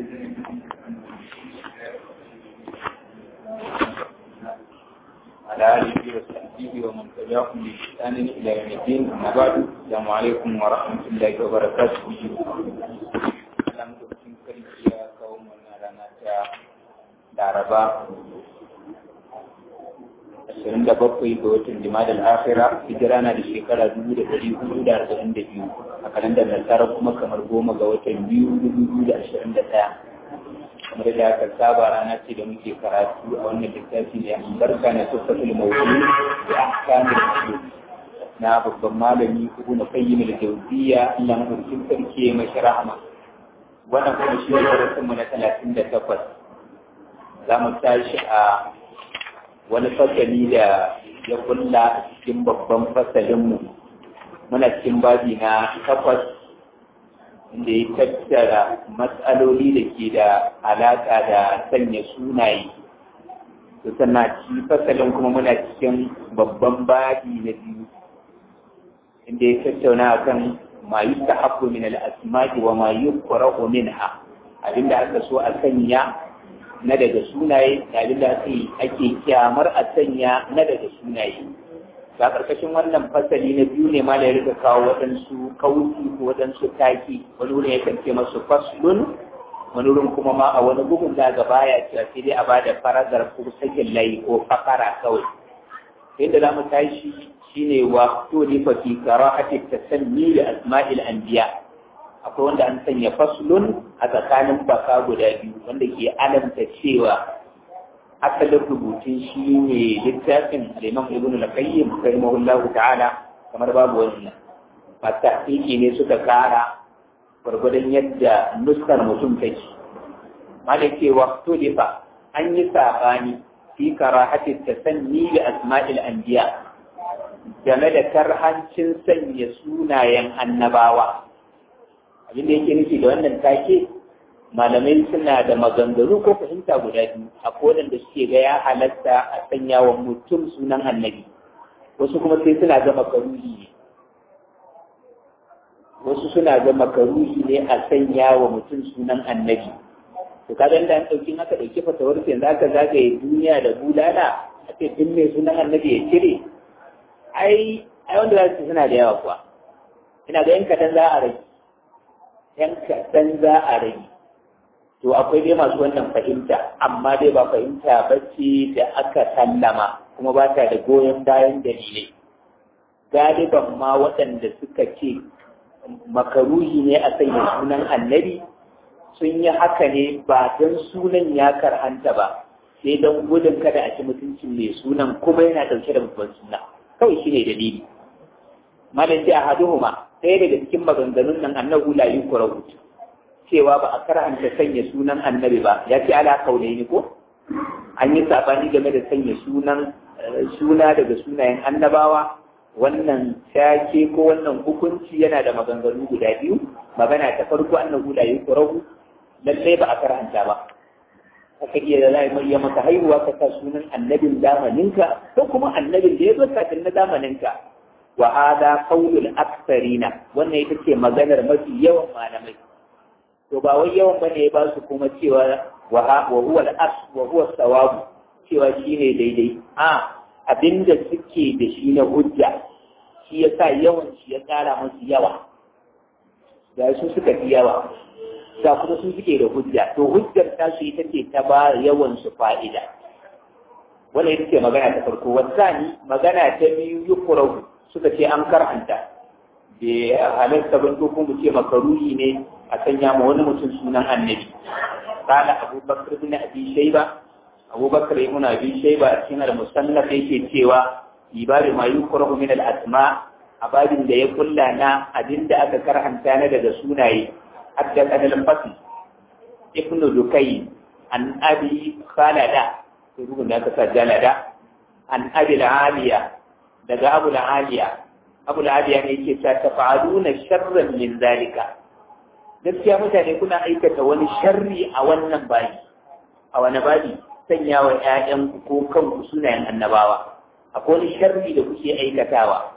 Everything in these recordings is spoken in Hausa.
على آله وصحبه ومن تبعهم بإحسان إلى يوم الدين أما بعد السلام عليكم ورحمة الله وبركاته Dalam lokacin karfi ya kawo mana rana ta Laraba ashirin da bakwai ga watan Jimadal Akhira hijira na da shekara dubu da ɗari hudu da arba'in da biyu a kalandar nasara kuma kamar goma ga watan biyu dubu biyu da ashirin da ɗaya kamar da aka saba rana ce da muke karatu a wannan littafi ne albarka na tuffatul mawdu da ahkamul usul na babban malami ibn qayyim al-jawziyya Allah madaukakin sarki ya mashi rahama wannan kuma shi ne darasin mu na talatin da takwas za mu tashi a wani fasali da ya kulla a cikin babban fasalinmu muna cikin babi na takwas inda ya tattara matsaloli da ke da alaƙa da sanya sunaye to sannan ci fasalin kuma muna cikin babban babi na biyu inda ya tattauna akan ma yustahabbu min al-asma'i wa ma yukrahu minha abinda aka so a sanya na daga sunaye da abinda ake kyamar a sanya na daga sunaye ga karkashin wannan fasali na biyu ne ma da ya rika kawo waɗansu kauci ko waɗansu taki wani wurin ya kance masu faslun wani wurin kuma ma a wani bugun da ga baya cewa sai dai a bada faragar ko sakin layi ko fakara kawai inda za mu tashi shine wa to ne fa fi karahati tasanni da asma'il anbiya akwai wanda an sanya faslun a tsakanin baka guda biyu wanda ke alamta cewa asalin rubutun shi ne littafin al'imam ibn al-qayyim rahimahullahu ta'ala kamar babu wannan masu tahqiqi ne suka kara gwargwadon yadda nuskar mutum take malake waqtu difa an yi sabani fi karahati tasanni da asma'il anbiya game da karhancin sanya sunayen annabawa abin da yake nufi da wannan take malamai suna da maganganu ko fahimta guda biyu a da suke ga ya halatta a sanya wa mutum sunan annabi wasu kuma sai suna ga makaruhi ne wasu suna ga makaruhi ne a sanya wa mutum sunan annabi to kaga da an dauki aka dauki fatawar sai yanzu aka zagaye duniya da bulala a ce duk mai sunan annabi ya cire ai ai wanda za su suna da yawa kuwa ina ga yan kadan za a rage yan kadan za a rage to akwai dai masu wannan fahimta amma dai ba fahimta ba ce da aka sallama kuma ba ta da goyon bayan dalilai galiban ma waɗanda suka ce makaruhi ne a sanya sunan annabi sun yi haka ne ba don sunan ya karhanta ba sai don gudun kada a ci mutuncin mai sunan kuma yana ɗauke da babban suna kawai shi ne dalili malam sai a haduhuma ɗaya daga cikin maganganun nan annahu la yukrahu cewa ba a karanta sanya sunan annabi ba ya ce ala kaunai ne ko an yi sabani game da sanya sunan suna daga sunayen annabawa wannan take ko wannan hukunci yana da maganganu guda biyu magana ta farko annahu la yukrahu lallai ba a karanta ba haka iya da zai mai maka haihuwa ka sa sunan annabin zamaninka ko kuma annabin da ya zo kafin na zamaninka wa hada qaulul aktharina wannan ita ce maganar mafi yawan malamai to ba wai yawan bane ya ba su kuma cewa wa huwa al-as wa huwa sawabu cewa shine daidai a abinda suke da shi na hujja shi yasa yawan shi ya kara musu yawa da su suka fi yawa da kuma su suke da hujja to hujjar ta su ita ce ta ba yawan su fa'ida wannan ita ce magana ta farko wasani magana ta biyu yukurahu suka ce an karanta bai halarta ban ko kuma ce makaruhi ne a sanya ma wani mutum sunan annabi kala abubakar bin abi shayba abubakar ibn abi shayba a cikin al-musannaf yake cewa ibadu ma yukrahu min al-asma a babin da ya kulla na abinda aka karhanta na daga sunaye hadda kan al-fasl ibn dukai an abi khalada to rugun da aka sa jalada an abi al-aliya daga abu al-aliya abu al-aliya ne yake ta tafa'aluna sharran min zalika gaskiya mutane kuna aikata wani sharri a wannan bayi a wani babi sanya wa ‘ya'yanku ko kanku sunayen annabawa akwai wani sharri da kuke aikatawa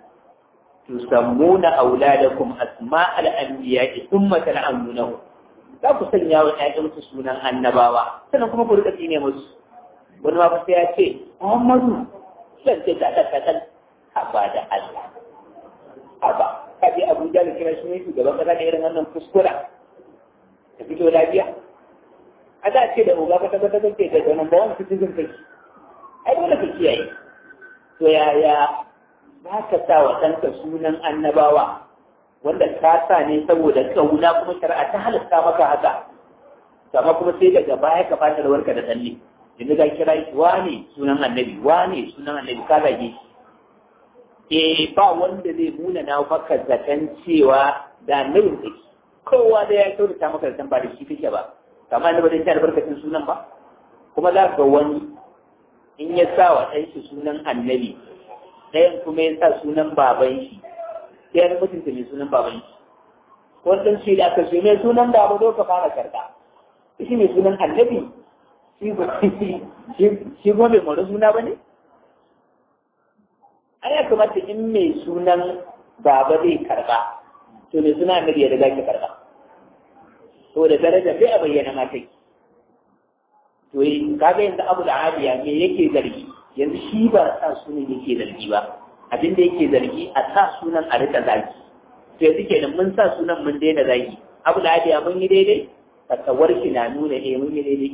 tusammuna auladakum asma al-anbiya thumma tal'anunahu za ku sanya wa ƴaƴanku sunan annabawa sannan kuma ku rika tsine musu wani ma sai ya ce Muhammadu zan ce ta ta haba da Allah haba kaje Abuja da kira shi ne shugaban kasa da irin wannan kuskura ta fito lafiya a da ce da uba ka tabbata kake da wannan ba wani citizen kai ai dole ka kiyaye to yaya za ka sa wa ɗanka sunan annabawa wanda ka sa ne saboda kauna kuma shari'a ta halatta maka haka amma kuma sai daga baya ka fata da warka da tsalle yanzu ka kira shi wane sunan annabi wane sunan annabi ka zage shi eh ba wanda zai nuna na maka zaton cewa da annabin take kowa da ya kyautata maka zaton ba da shi kake ba kamar da ba zai ta albarkacin sunan ba kuma za ga wani in ya sa wa ɗan shi sunan annabi ɗayan kuma ya sa sunan baban shi sai ya mutunta mai sunan baban shi wannan shi da aka ce mai sunan baba zo ka fara karɓa shi mai sunan annabi shi kuma bai mara suna ba ne an ya kamata in mai sunan baba zai karɓa to mai suna annabi ya riga ki karɓa to da daraja sai a bayyana mata to kaga yanzu abu da abiya me yake zargi yanzu shi ba sa sunan yake zargi ba abin da yake zargi a sa sunan a rika zagi to yanzu kenan mun sa sunan mun daina zagi abu da abiya mun yi daidai fasawar shi na nuna eh mun yi daidai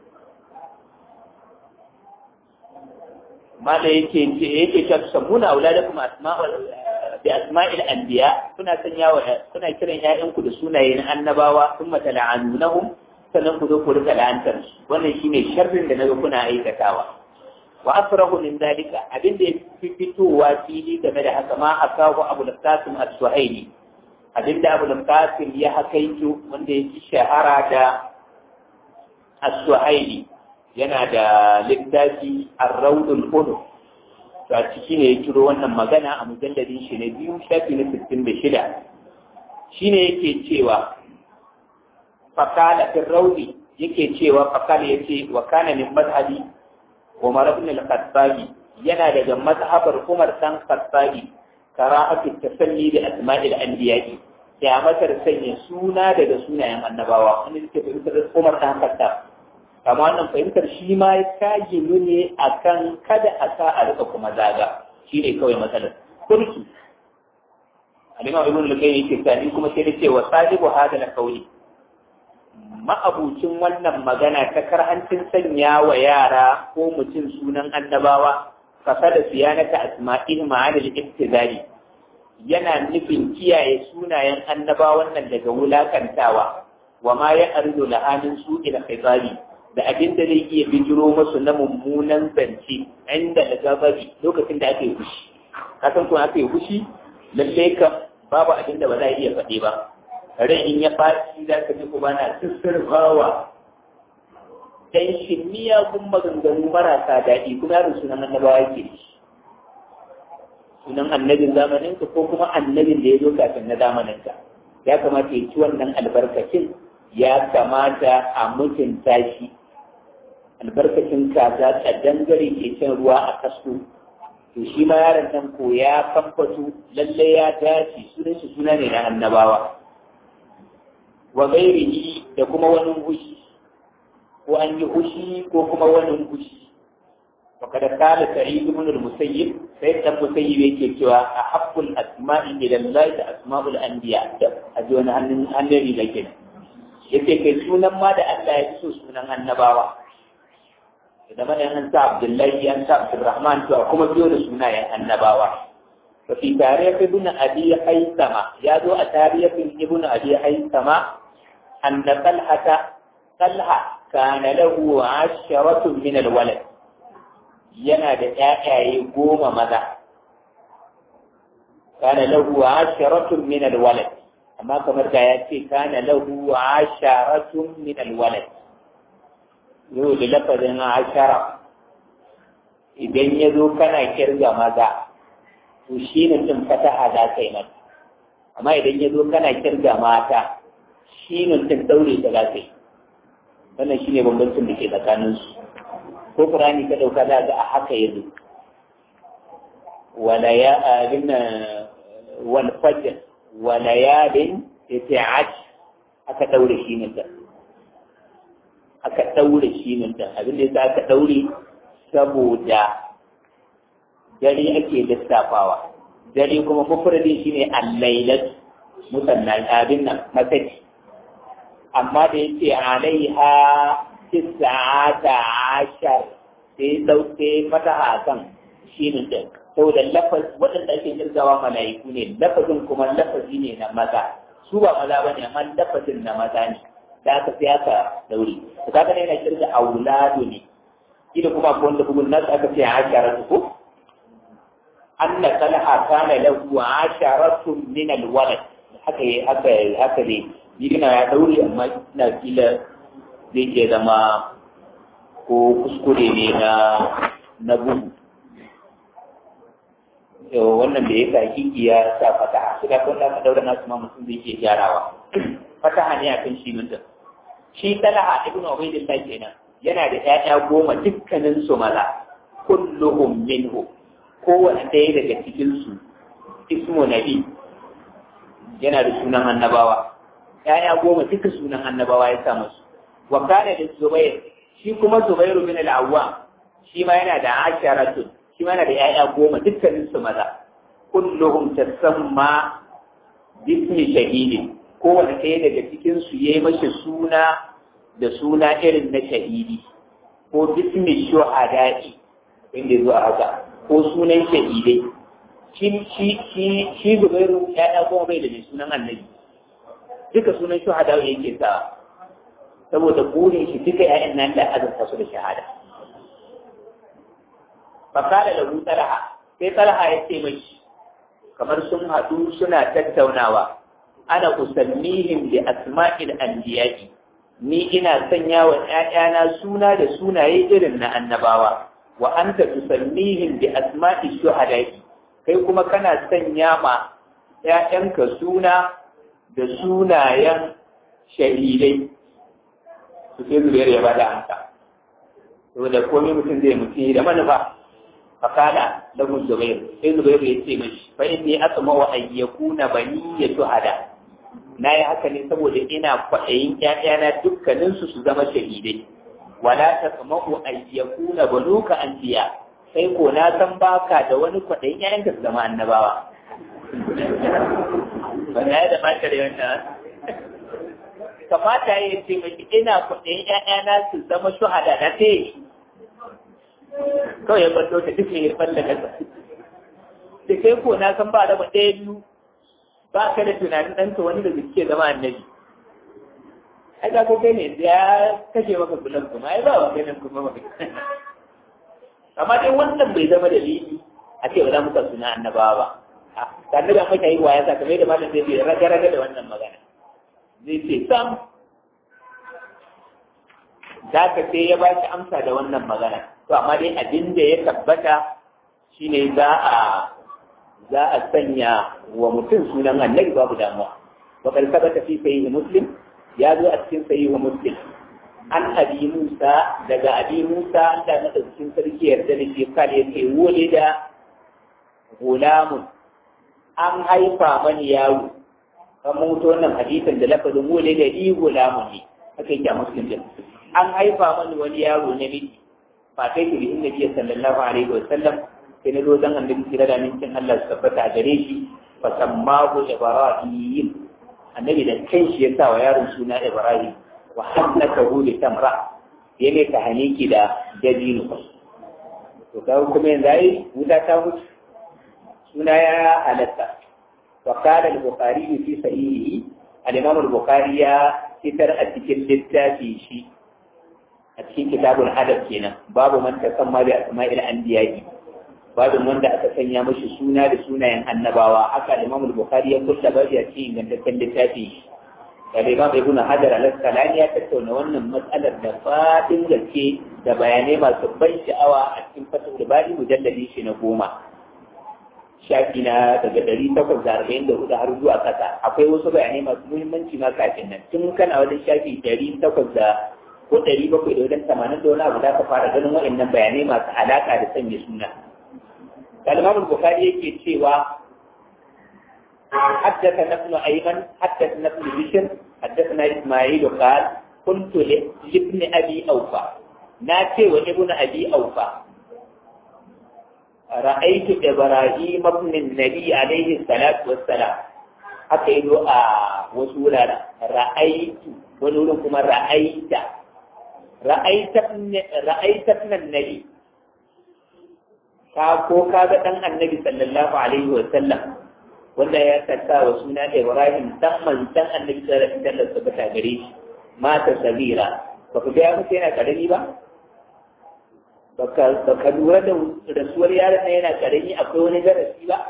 mala yake ce yake cewa sammuna auladakum asma'ul bi asma'il anbiya kuna sanya wa kuna kiran ƴaƴanku da sunaye na annabawa thumma tal'anunahum sannan ku zo ku rika la'antar wannan shine sharrin da naga kuna aikatawa wa asrahu min dalika abin da yafi fitowa fili game da haka ma akahu abu qasim as-suhaili abin da abu qasim ya hakaito wanda yake shahara da as-suhaili yana da littafi ar-rawdul unuf to a ciki ne ya kiro wannan magana a mujalladin shi na biyu shafi na 66 shine yake cewa fakala fi raudi yake cewa fakala yace wa kana min madhhabi Umar ibn al-Khattabi yana daga mazhabar Umar dan Khattabi karahatu tasalli da asma'il anbiya'i ya matar sanya suna daga sunayen annabawa wanda yake fahimtar Umar dan Khattab amma wannan fahimtar shi ma ya kaji ne akan kada a sa a rika kuma zaga shi ne kawai matsalar kurki alima ibn al-qayyim yake tsani kuma sai da cewa sahibu hada la kauli ma'abucin wannan magana ta karhancin sanya wa yara ko mutum sunan annabawa kasa da siyanata asma'il ma'anil iftizali yana nufin kiyaye sunayen annabawan nan daga wulakantawa wa ma ya arzu lahanin su ila khitabi da abin da zai iya bijiro masu na mummunan zance inda da gababi lokacin da aka yi fushi kasan kuma aka yi fushi lallai ka babu abin da ba za a iya faɗi ba rai in ya faci za ka ji kuma na sassarfawa dan shi miyagun maganganu marasa daɗi kuma yaron sunan annabawa yake sunan annabin zamanin ko kuma annabin da ya zo kafin na zamanin ka ya kamata ya ci wannan albarkacin ya kamata a mutunta shi albarkacin kaza ta dangare ke cin ruwa a kasko to shi ma yaron nan ko ya kamfato lalle ya dace sunan shi suna ne na annabawa wa gairihi da kuma wani hushi ko an yi hushi ko kuma wani hushi وقد قال سعيد بن المسيب سيد المسيب yake cewa a haqqul asma'i ila Allah da asma'ul anbiya a ji wani hannun annabi da ke yace kai sunan ma da Allah ya so sunan annabawa da mana an sa Abdullahi an sa Abdurrahman to kuma biyo da sunayen annabawa fa fi tarikh ibn abi haysama ya zo a tarihin ibn abi haysama anna talhata talha kana lahu asharatun min alwalad yana da ƴaƴaye goma maza kana lahu asharatun min alwalad amma kamar da ya ce kana lahu asharatun min alwalad yau da lafazin ashara idan ya zo kana kirga maza to shi ne tun fataha za ka yi mata amma idan ya zo kana kirga mata shi ne tun daure ta za ka yi wannan shi ne bambancin da ke tsakaninsu ko Qur'ani ka dauka za ga a haka yazo wala ya abin wal fajr wala yalin yata'at aka daure shi ne ta aka ɗaure shi nan da abin da ya aka ɗaure saboda dare ake lissafawa dare kuma mufradin shi ne allailat musannan abin nan masaki amma da ya ce alaiha tisa'ata ashar sai dauke fataha kan shi ne din saboda lafaz waɗanda ake kirgawa mala'iku ne lafazin kuma lafazi ne na maza su ba maza ba ne amma lafazin na maza ne da aka sai aka daure to kaga ne yana kirga auladu ne kila kuma ko wanda bugun nasu aka ce asharatu ko anna talha kana lahu asharatun min alwalad haka haka haka ne yana ya daure amma ina kila zai iya zama ko kuskure ne na na bugu wannan da ya sa kiki ya sa fataha su da kuma ka daura nasu ma mutum zai iya gyarawa fataha ne akan shi mutum shi talaha ibnu ubaydillah kenan yana da ƴaƴa goma dukkanin su maza kulluhum minhu kowane ɗaya daga cikin su ismu nabi yana da sunan annabawa ƴaƴa goma duka sunan annabawa ya sa musu wa kana da zubair shi kuma zubairu bin al-awwam shi ma yana da asharatun shi ma yana da ƴaƴa goma dukkanin su maza kulluhum tasamma bismi shahidin kowane ɗaya daga cikin su yayi mashi suna da suna irin na shahidi ko bismi shuhada'i inda zuwa haka ko sunan shahidai shi shi shi shi zubairu ƴaƴa goma bai da mai sunan annabi duka sunan shuhada yake sa saboda burin shi duka ƴaƴan nan da azurta su da shahada fakala da hu talaha sai talaha ya ce mai kamar sun haɗu suna tattaunawa ana usannihim bi asma'il anbiya'i ni ina sanya wa ƴaƴana suna da sunaye irin na annabawa wa anta tusannihim bi asma'i shuhada'i kai kuma kana sanya ma ƴaƴanka suna da sunayen shahidai su sai zuriyar ya bada amsa saboda komai mutum zai mutum da manufa fakala da mun zubair sai zubair ya ce mashi fa inni asma wa an yakuna bani ya shuhada na yi haka ne saboda ina kwaɗayin ƴaƴana dukkaninsu su zama shahidai wala tasma'u an yakuna banuka anbiya sai ko na san baka da wani kwaɗayin ƴaƴanka su zama annabawa ba na da mata da wannan kamata ya ce mai ina kwaɗayin ƴaƴana su zama shuhada na te kawai ya ballo ta duk ya falla kasa da kai ko na san ba raba ɗaya biyu ba ka da tunanin ɗanka wani da suke zama annabi ai ga ko kai ne ya kashe maka bulan kuma ai ba wa ganin kuma ba amma dai wannan bai zama dalili a ce ba za mu ka suna annabawa ba annabi an maka yi wa ya sa kamar da malam zai ce raga raga da wannan magana zai ce sam za ka sai ya ba shi amsa da wannan magana to amma dai abin da ya tabbata shine za a za a sanya wa mutum sunan annabi babu damuwa wa kal sabata fi sahih muslim ya zo a cikin sahih muslim an abi musa daga abi musa da na cikin sarki yarda da ke kare yake wole da gulamun an haifa mani yaro kan mutu wannan hadisin da lafazin wole da i gulamun ne haka yake a muslim din an haifa mani wani yaro na miji fa kai ki bi inda biya sallallahu alaihi wa sallam sai na zo zan annabi kira da mincin Allah su tabbata a gare shi fa sammahu ibrahim annabi da kan shi ya sa wa yaron suna ibrahim wa hannakahu li tamra ya ne ta haniki da dabino to kawo kuma yanzu ai wuta ta mutu suna ya halatta wa qala al-bukhari fi sahihi al-imam al-bukhari ya fitar a cikin littafi shi a cikin kitabul adab kenan babu man tasamma bi asma'il anbiya'i babu wanda aka sanya mashi suna da sunayen annabawa haka Imam Bukhari ya kulla babu a cikin ingantaccen littafi da Imam Ibn Hajar al-Asqalani ya tattauna wannan matsalar da fadin gaske da bayanai masu ban sha'awa a cikin fatul bari mujalladi shi na goma shafi na daga ɗari takwas da arba'in da hudu har zuwa ƙasa akwai wasu bayanai masu muhimmanci ma kafin nan tun kana wajen shafi ɗari takwas da ko ɗari bakwai da wajen tamanin da wani abu za ka fara ganin waɗannan bayanai masu alaƙa da sanya suna الإمام البخاري يكي سوى حدثنا ابن أيمن حدثنا ابن بشر حدثنا إسماعيل قال kuntu ibn abi aufa na ce wa ibn abi aufa ra'aytu ibrahim ibn nabi alaihi salatu wassalam haka yi a wasu wuraren ra'aytu wani wurin kuma ra'ayta ra'ayta nan nabi ka ko ka ga dan annabi sallallahu alaihi wa sallam wanda ya saka wa suna Ibrahim dan manzon annabi sallallahu alaihi wa sallam tabbata gare shi mata sabira ba ku ga mutum yana karami ba baka baka lura da rasuwar yaron nan yana karami akwai wani darasi ba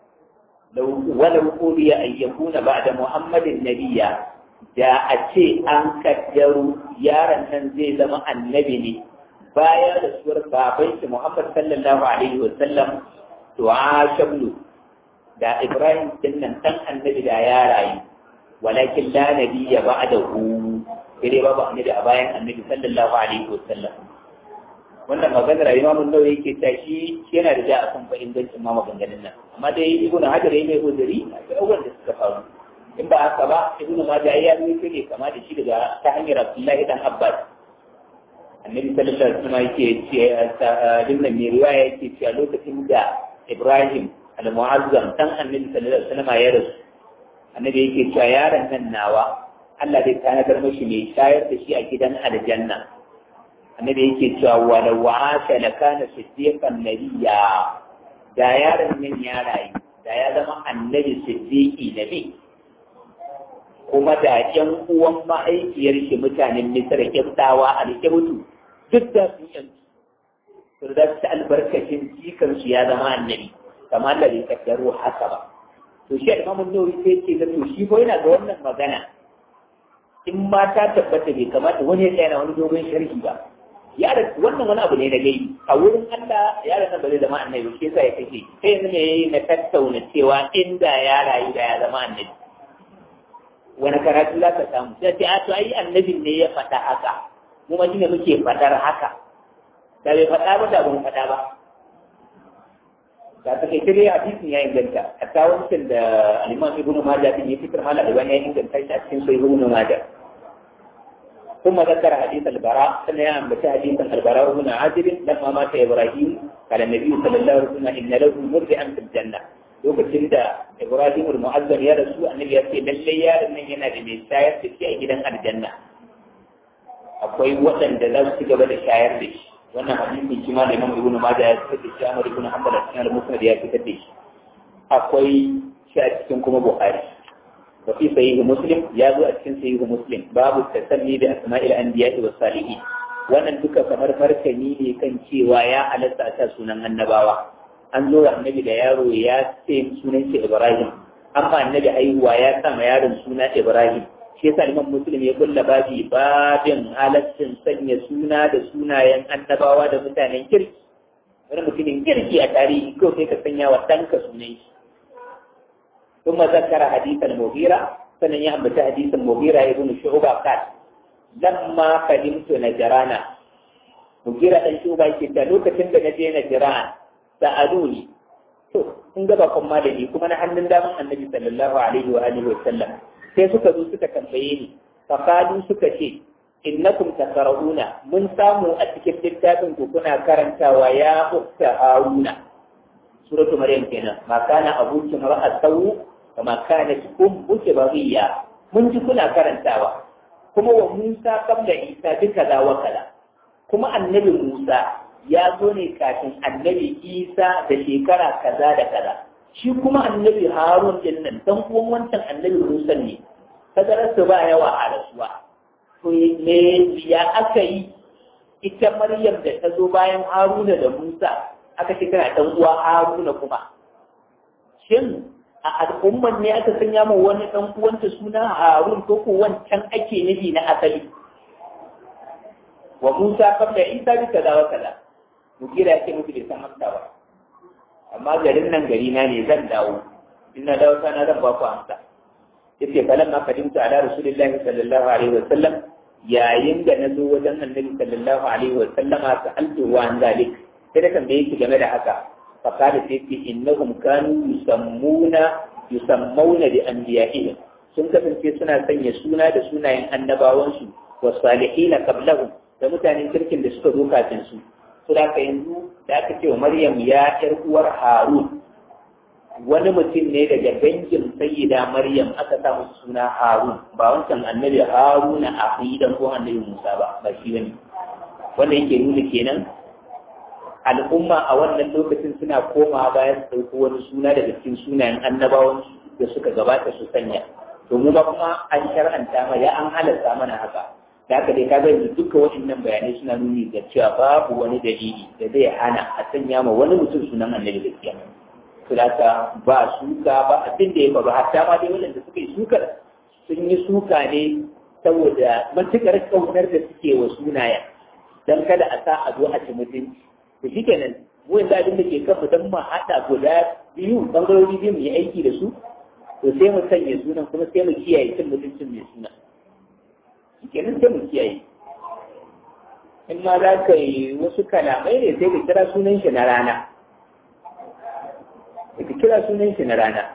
wala rukuliya an yakuna ba'da muhammadin nabiyya da a ce an kaddaru yaron nan zai zama annabi ne baya da suwar baban shi Muhammad sallallahu alaihi wa sallam to a shablu da Ibrahim din nan dan annabi da ya rayu walakin la nabiyya ba'dahu sai babu annabi a bayan annabi sallallahu alaihi wa sallam wannan maganar Imam An-Nawawi yake ta shi yana da ja akan fa ingancin ma maganganun nan amma dai Ibn Hajar yayi mai uzuri a abubuwan da suka faru in ba haka ba Ibn Majah ya yi ne kama da shi daga ta hanyar Abdullahi dan Abbas annabi sallallahu alaihi wasallam yake ce dinnan mai riwaya yake cewa lokacin da Ibrahim al-Mu'azzam dan annabi sallallahu alaihi wasallam ya rasu annabi yake cewa yaron nan nawa Allah zai tanadar mashi mai shayar da shi a gidan aljanna annabi yake cewa wala wa'asha la kana siddiqan nabiyya da yaron nan ya rayu da ya zama annabi siddiqi nabi kuma da ƴan uwan mahaifiyar shi mutanen Misr kiftawa a rike mutu duk da sun yanzu to da ta albarkacin jikan su ya zama annabi kamar da bai kaddaro haka ba to shi Imam Nawawi sai ce da to shi ko yana ga wannan magana in ma ta tabbata bai kamata wani ya tsaya wani dogon sharhi ba ya da wannan wani abu ne na gaibi a wurin Allah ya da ba zai zama annabi shi yasa ya kace sai yanzu ne yayi na tattauna cewa inda ya rayu da ya zama annabi wani karatu za ka samu sai ce a to ai annabin ne ya faɗa haka mu ma shine muke faɗar haka da bai faɗa ba da ban faɗa ba da ta kai dai hadisin ya inganta a tawancin da al-Imam Ibn Majah din ya fitar mala albani ya inganta shi a cikin sahih Ibn Majah ثم ذكر حديث البراء سنة بتاع حديث البراء بن عازب لما مات إبراهيم قال النبي صلى الله عليه وسلم إن له مرضعا في الجنة lokacin da Ibrahim al-Mu'azzam ya rasu annabi ya ce lalle yaron nan yana da mai shayar da shi a gidan aljanna akwai waɗanda za su ci gaba da shayar da shi wannan hadisi shi ma da Imam Ibn Majah ya fitar da shi Ahmad ibn Hanbal a cikin al-Musnad ya fitar da shi akwai shi a cikin kuma Bukhari wa fi sahih Muslim ya zo a cikin sahih Muslim babu tasammi da asma'il anbiya'i was salihin wannan duka kamar martani ne kan cewa ya halatta ta sunan annabawa an zo da annabi da yaro ya ce sunan shi Ibrahim amma annabi haihuwa ya sa ma yaron suna Ibrahim shi yasa Imam Muslim ya kulla babi babin halaccin sanya suna da sunayen annabawa da mutanen kirki wani mutumin kirki a tarihi ko sai ka sanya wa ɗanka sunan shi ثم ذكر حديث المغيرة سنن يعمل حديث المغيرة ابن شعبة قال لما قدمت نجرانا مغيرة ɗan شعبة يقول لوكacin da naje Najran sa'aluni to kun ga ba kuma da ni kuma na hannun daman annabi sallallahu alaihi wa alihi wa sallam sai suka zo suka tambaye ni fa qalu suka ce innakum takrahuna mun samu a cikin littafin ku kuna karantawa ya ukta haruna suratu maryam kenan ma kana abuki mar'a sawu kama kanat ummuki baghiya mun ji kuna karantawa kuma wa Musa kabla Isa duka da wa kala kuma annabi Musa ya zo ne kafin annabi Isa da shekara kaza da kaza shi kuma annabi Harun din nan dan uwan wancan annabi Musa ne tazarar su ba yawa a rasuwa to me ya aka yi ita Maryam da ta zo bayan Haruna da Musa aka ce tana dan uwa Haruna kuma shin a al'umman ne aka sanya ma wani dan uwanta suna Harun ko ko wancan ake nufi na asali wa Musa kabla Isa bi kaza wa kaza mukira ya ce muku bai san amsa ba amma garin nan gari na ne zan dawo in na dawo sana zan ba ku amsa yace falan ma kadimtu ala rasulillahi sallallahu alaihi wa sallam yayin da na zo wajen annabi sallallahu alaihi wa sallama sa'altu wa an zalik sai da tambaye shi game da haka fa kada sai ce innahum kanu yusammuna yusammuna bi anbiya'ihim sun kasance suna sanya suna da sunayen annabawansu wa salihina qablahum da mutanen kirkin da suka zo kafin su su da ka yanzu da aka ce wa Maryam ya ƴar uwar Harun wani mutum ne daga dangin sayyida Maryam aka sa musu suna Harun ba wancan annabi Haruna a dan ko annabi Musa ba ba shi bane wanda yake nuna kenan al'umma a wannan lokacin suna koma bayan su ɗauko wani suna daga cikin sunayen annabawan da suka gabata su sanya to mu ba kuma an shar'anta ma ya an halarta mana haka da haka dai kaga yanzu duka waɗannan bayanai suna nuni da cewa babu wani dalili da zai hana a sanya ma wani mutum sunan annabi gaskiya to da haka ba suka ba abin da ya faru hatta ma dai waɗanda suka yi sukar sun yi suka ne saboda matuƙar ƙaunar da suke wa sunayen don kada a sa a zo a ci mutunci to shi kenan mu yanzu abin da ke kan mu don mu haɗa guda biyu ɓangarori biyu mu yi aiki da su to sai mu sanya sunan kuma sai mu kiyaye cin mutuncin mai suna shi kenan sai mu kiyaye in ma za ka yi wasu kalamai ne sai ka kira sunan shi na rana ka kira sunan shi na rana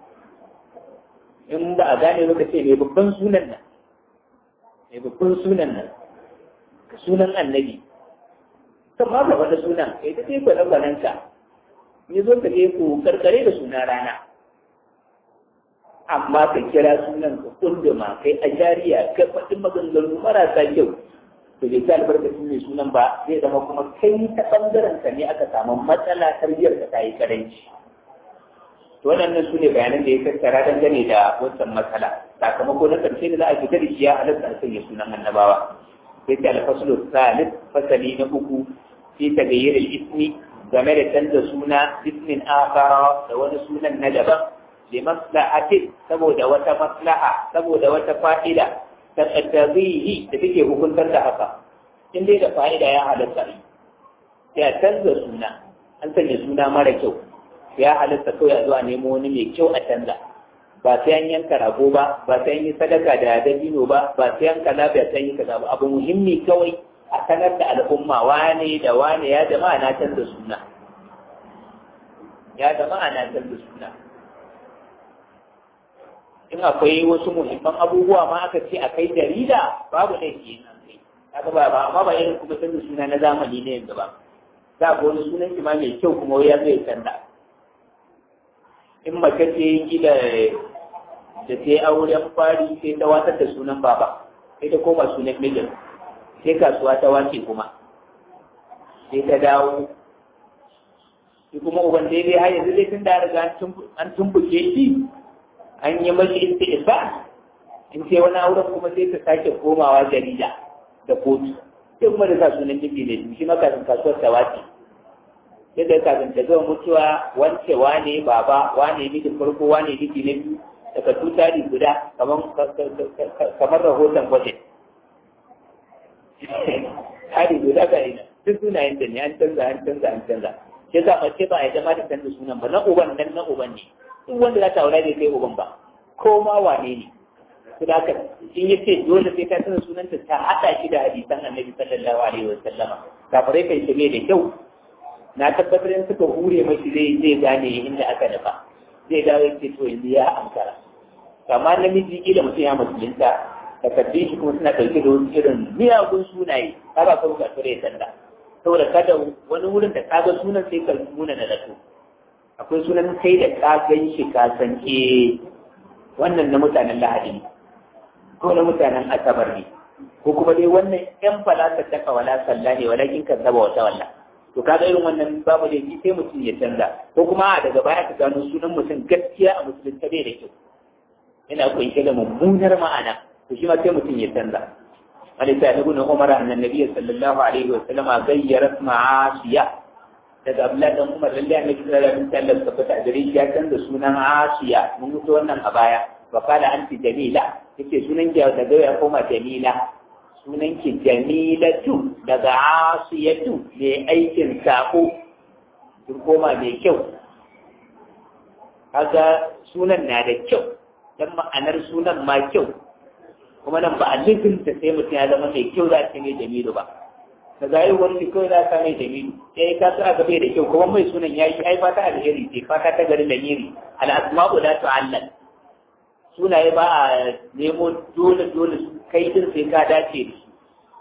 in ba a gane ba ka ce mai babban sunan nan mai babban sunan nan sunan annabi kan ma ka wata sunan kai ta ce kwanan ka ni zo ka je ku karkare da suna rana amma ka kira sunan ka kunduma kai a jariya ka faɗi maganganu marasa kyau to bai ta albarkacin mai sunan ba zai zama kuma kai ta ɓangaren ka ne aka samu matsala tarbiyyar ka ta yi karanci to waɗannan su ne bayanan da ya tattara dangane da wancan matsala sakamako na ƙarshe da za a fita da shi ya halatta a sanya sunan annabawa sai ta alfaslu salis fasali na uku fi tagayyar ismi game da canza suna ismin akara da wani sunan na daban li maslahatin saboda wata maslaha saboda wata fa'ida ta tabihi da take hukuntar da haka in dai da fa'ida ya halatta ya canza suna an sanya suna mara kyau ya halatta kawai a zuwa nemo wani mai kyau a canza ba sai an yanka rago ba ba sai an yi sadaka da dabino ba ba sai an kaza ba sai an yi kaza ba abu muhimmi kawai a sanar da al'umma wane da wane ya jama'a na canza suna ya jama'a na canza suna in akwai wasu muhimman abubuwa ma aka ce a kai jarida babu laifi nan kai kaga ba ba amma ba irin kuma canza suna na zamani ne yanzu ba za ga wani sunan shi ma mai kyau kuma ya zai canza in mace ce gida da ta yi auren fari sai ta watar da sunan baba sai ta koma sunan mijin sai kasuwa ta wace kuma sai ta dawo shi kuma uban daidai har yanzu dai tun da riga an tumbuke shi an yi mashi istifa in ce wani auren kuma sai ta sake komawa jarida da kotu sai kuma da sa sunan jiki ne shi makasin kasuwar ta wace yadda kafin ta zama mutuwa wance wane baba wane mijin farko wane miji na biyu daga tutari guda kamar rahoton budget hari guda ga ina duk sunayen da ne an canza an canza an canza sai za mace ba a jama da canza sunan ba na uban nan na uban ne duk wanda za ta aura bai kai uban ba ko ma wane ne su da haka in ya ce dole sai ta canza sunanta ta haɗa shi da hadisan annabi sallallahu alaihi wa sallama kafirai kai shi da kyau na tabbatar in suka hure mashi zai zai gane inda aka nufa zai dawo ya ce to yanzu ya ankara amma namiji kila mutum ya musulunta takardun shi kuma suna ɗauke da wasu irin miyagun sunaye ka ba ka buƙatu ya sanda saboda kada wani wurin da ka ga sunan sai ka nuna na zato akwai sunan kai da ka gan shi ka san eh wannan na mutanen lahadi ne ko na mutanen asabar ne ko kuma dai wannan yan falasa ta kawala sallah ne walakin kan zaba wata wallah to kaga irin wannan babu da sai mutum ya canza ko kuma a daga baya ka gano sunan mutum gaskiya a musulunta bai da kyau yana kunshe da mummunar ma'ana to shi ma sai mutum ya canza wani sai na gudun umar annan nabi sallallahu alaihi wa sallama gayyara ma'asiya daga abdullahi dan umar lalle annabi sallallahu alaihi wa sallam ka fita gare shi ya canza sunan asiya mun mutu wannan a baya wa kala anti jamila yace sunan ki daga ya koma jamila sunan ki jamilatu daga asiyatu mai aikin sako kin koma mai kyau kaga sunan na da kyau dan ma'anar sunan ma kyau kuma nan ba a lizinta sai mutum ya zama mai kyau za ta mai jamilu ba da zai wani kawai za ta mai jamilu sai ka sa gabe da kyau kuma mai sunan ya yi ai fata alheri ce fata ta gari da miri al asma'u la tu'allal sunaye ba a nemo dole dole kai din sai ka dace da su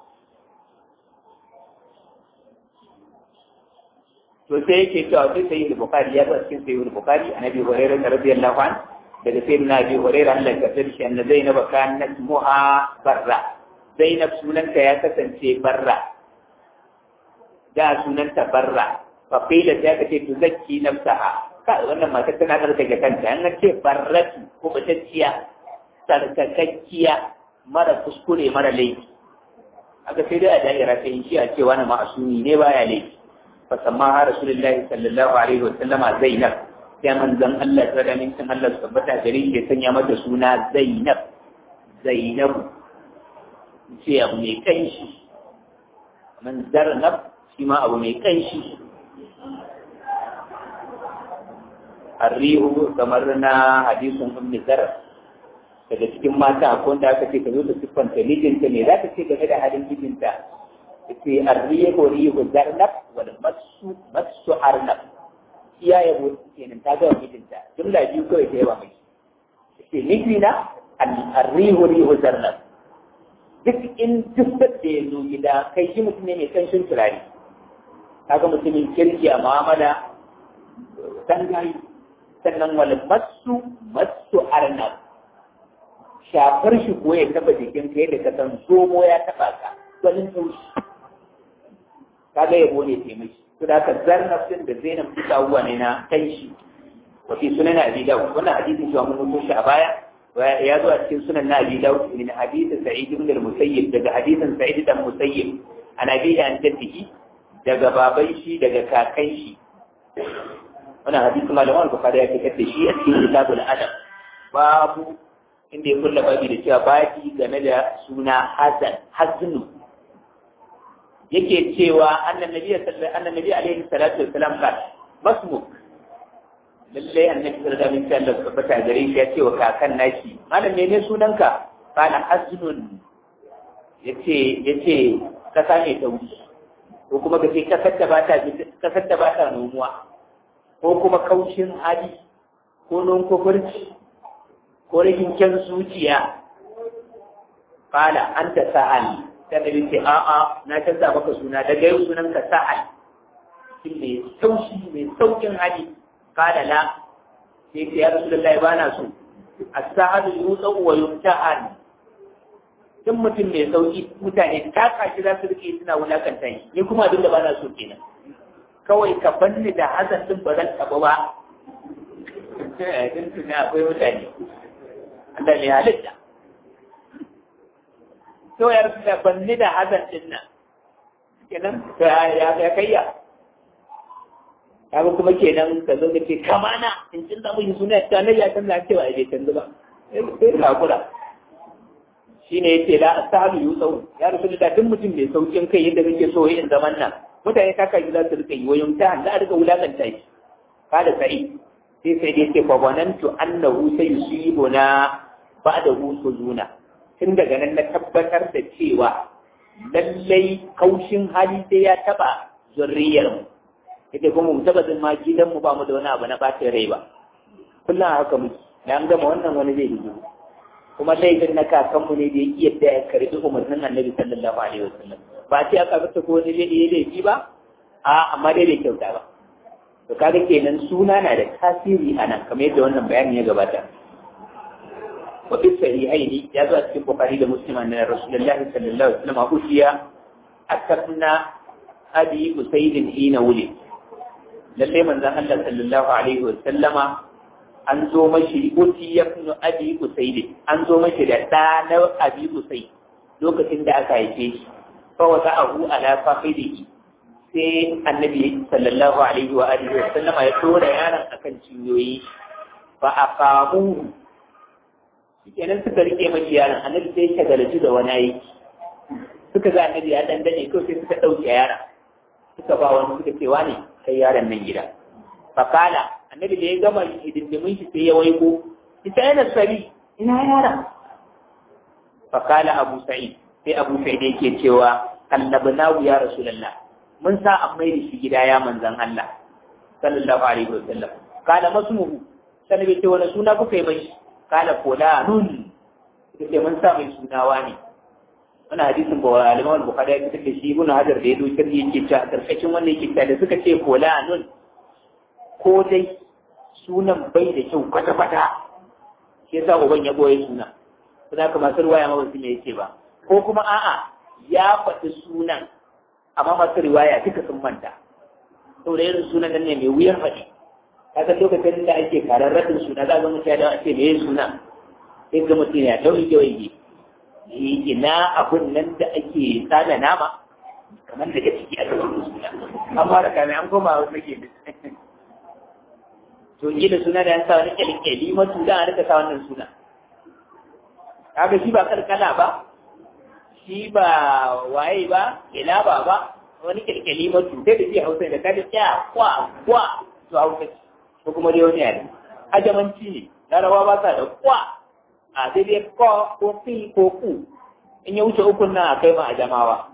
to sai yake cewa sai sai da bukari ya zo cikin sai da bukari annabi hurairah radiyallahu anhu daga sai na bi hurairah Allah ka tsare shi anna zainab kanat muha barra zainab sunanta ya kasance barra da sunanta barra fa qila ta kace tuzakki nafsaha ka wannan mata tana tsarkake kanta an ce barratu ko batacciya tsarkakakkiya mara kuskure mara laifi aka sai dai a da'ira ta yi shi a cewa na ma'asumi ne baya laifi fa samma ha rasulullahi sallallahu alaihi wa sallama zainab sai manzon Allah ta da mintin Allah su tabbata gare shi ya sanya mata suna zainab zainab ce abu mai kanshi man zarnab shi ma abu mai kanshi arrihu kamar na hadisin ummi zar daga cikin mata akwai wanda aka ce ka zo da siffanta mijinta ne za ka ce game da halin mijinta ce arrihu rihu zarnab wal masu masu arnab iya yabo kenan ta ga mijinta jumla biyu kawai ta yaba mai ce mijina arrihu rihu zarnab duk in duk da ya zo gida kai shi mutum ne mai kanshin turare kaga mutumin kirki a mu'amala tangayi sannan wani masu masu arnab shafar shi ko ya taba jikin ka yadda ka san zomo ya taba ka wani taushi kaga yabo ne taimaki to da ka zarnab din da zainab duka abubuwa ne na kanshi wafi sunan abi dawud wannan hadisin shi mun mutu shi a baya ya zo a cikin sunan na abi dawud min hadisin sa'id ibn al-musayyib daga hadisin sa'id ibn musayyib an abi an tafihi daga baban shi daga kakan shi wannan hadisi malaman bukhari ya fitar da shi a cikin kitabul adab babu inda ya kulla babi da cewa babi game da suna hasan haznu yake cewa annan nabi sallallahu annan nabi alaihi salatu wassalam ka masmuk lalle annabi sallallahu alaihi wasallam ka fata gare shi ya ce wa kakan nashi malam menene sunanka kana haznun yace yace ka same ta wuce ko kuma ka ce kasar da ba ta kasar da ba ta nomuwa ko kuma kaushin hali ko non kofurci ko rikin kyan zuciya fala an ta sa'al ta da ce a'a na canza maka suna daga yau sunan ka sa'al shi mai saushi mai saukin hali fala la sai ce ya rasu lallai ba na so a sa'adu yutsa wa yumta'an duk mutum mai sauki mutane ta kashi za su rike suna wulakanta shi ni kuma abin da ba na so kenan kawai ka banni da hazan din ba zan taɓa ba din tuna akwai mutane Allah ne halitta to ya rasu da banni da hazan din nan kenan ya ya kayya kaga kuma kenan ka zo ka ce kamana in cin da mun suna ta ne ya san cewa ai bai canza ba sai ka kula shine yace la asabu yusau ya rasu da duk mutum mai saukin kai yadda kake so yin zaman nan mutane ta kai za su rika yi wayon ta za a rika wulakanta shi kada sai sai sai dai ce fa wanantu annahu sayusibuna ba'da husuzuna tun daga nan na tabbatar da cewa lallai kaushin hali sai ya taba zurriyar mu yake kuma mu taba zama gidan mu ba mu da wani abu na bacin rai ba kullum haka muke da an gama wannan wani zai yi kuma laifin na kakanmu ne da ya iya da ya karbi umarnin annabi sallallahu alaihi wasallam ba ce aka fita ko wani zai yi laifi ba a amma dai bai kyauta ba to kaga kenan suna na da tasiri a nan kamar yadda wannan bayani ya gabata wa fi sahihaini ya zo a cikin bukhari da muslim anna rasulullahi sallallahu alaihi wasallam usiya akabna abi usayd hina wuli lalle manzon Allah sallallahu alaihi wasallama an zo mashi uti ya fi abi usayd an zo mashi da ɗa na abi usayd lokacin da aka haife shi fa wata abu ala faqidihi sai annabi sallallahu alaihi wa alihi wa sallama ya tura yaron akan cinyoyi fa aqamu kenan suka rike mashi yaron annabi sai ya galaji da wani aiki suka ga annabi ya dan dane kawai sai suka dauke yaron suka ba wani suka ce wani kai yaron nan gida fa kala annabi da ya gama hidindimin shi sai ya waiko ita yana sabi ina yaron fa kala abu sa'id sai abu sa'id yake cewa kallabnahu ya rasulullah mun sa an mai da shi gida ya manzan Allah sallallahu alaihi wa sallam kana masmuhu sai bai ce wani suna kuka yi mai kala fulanun ce mun sa mai sunawa ne wani hadisin ba alimawar bukhari ya fitar da shi ibn hajar da ya zo kirki yake cewa karkashin wannan yake cewa da suka ce fulanun ko dai sunan bai da kyau kwata-kwata shi yasa uban ya boye suna suna ka masu riwaya ma wasu me yake ba ko kuma a'a ya faɗi sunan amma masu riwaya duka sun manta saboda irin sunan nan ne mai wuyar faɗi ka san lokacin da ake karar radin suna za ga mutum ya dawo a ce me suna sai ga mutum ya dauri waige ina abun nan da ake tsada nama kamar daga ciki aka zo suna an fara kame an koma wasu ke to yi da suna da yan sa wani kyalikyali masu da an rika sa wannan suna kaga shi ba karkala ba shi ba waye ba ila ba ba wani kyalkyali masu sai da shi hausa da kada kya kwa kwa to hausa ko kuma dai wani yare ajamanci ne larabawa ba sa da kwa a sai dai ko ko fi ko ku in ya wuce ukun nan a kai ma a jamawa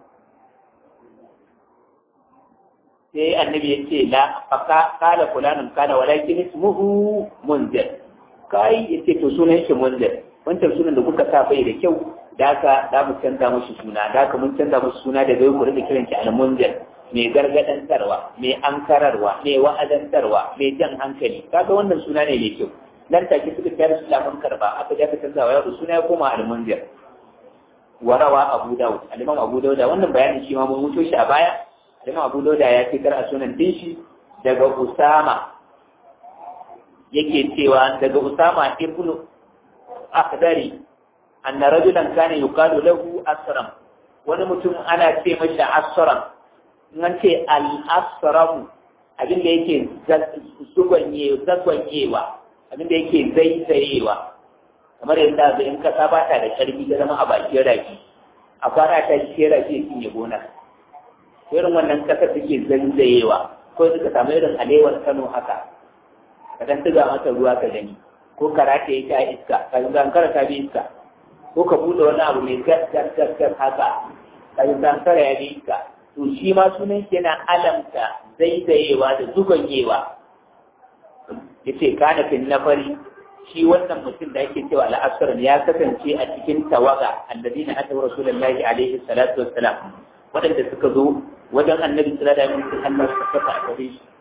sai annabi ya ce la fa kala fulanun kana walakin ismuhu munzir kai yace to sunan shi munzir wancan sunan da kuka sa bai da kyau da haka da mu canza mashi suna da haka mun canza mashi suna da bai ku rika kiran shi al-munzir mai gargadantarwa mai ankararwa mai wa'azantarwa mai jan hankali kaga wannan suna ne mai kyau nan take suka tayar su lafan karba aka ja ka canza wa yaro suna ya koma al-munzir warawa abu dawud al-imam abu dawud wannan bayanin shi ma mun muto shi a baya al-imam abu dawud ya fitar a sunan din shi daga usama yake cewa daga usama ibn akhdari anna rajulan kana yuqalu lahu asram wani mutum ana ce masa asram nan ce al-asram abin da yake zugwanye zagwanyewa abin da yake zaizayewa kamar yadda ga in kasa ba ta da karfi ta zama a bakin rafi a kwana ta shi rafi ya cinye gona irin wannan kasar take zaizayewa ko suka samu irin alewar kano haka ka dan tuga mata ruwa ka gani ko karata ya ta iska ka zankara ta bi iska ko ka bude wani abu mai gas gas gas gas haka ka zankara ya bi iska to shi ma sunan shi yana alamta zaizayewa da zuganyewa yace kana fin nafari shi wannan mutum da ake cewa al'asr ya kasance a cikin tawaga alladina ata rasulullahi alaihi salatu wassalam wadanda suka zo wajen annabi sallallahu alaihi wasallam Allah suka fata a gare shi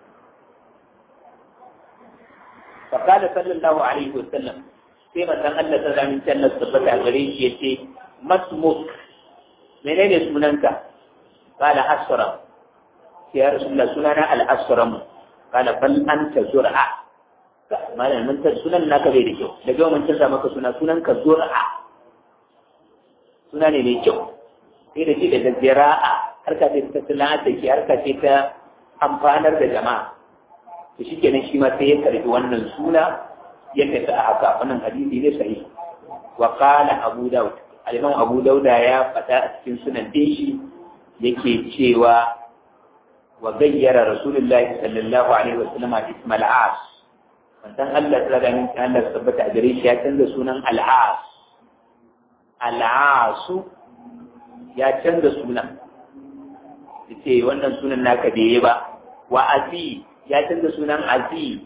fa qala sallallahu alaihi wasallam sai manzon Allah sallallahu alaihi wasallam tabbata a gare shi yace masmuk menene sunanka qala asra ya rasulullah sunana al-asram qala bal anta zur'a malam mun ta sunan naka bai da kyau daga mun canza maka suna sunan ka zur'a suna ne mai kyau sai da shi da zira'a harka ce ta sana'a da ke harka ce ta amfanar da jama'a to shi kenan shi ma sai ya karbi wannan suna ya tafi a haka wannan hadisi ne sahi wa qala abu daud al-imam abu dauda ya faɗa a cikin sunan din shi yake cewa wa gayyara rasulullahi sallallahu alaihi wasallam ismal as manzon Allah ta ga min Allah tabbata a gare shi ya canza sunan al-as al-asu ya canza sunan yace wannan sunan naka da yayi ba wa azi ya canza sunan azi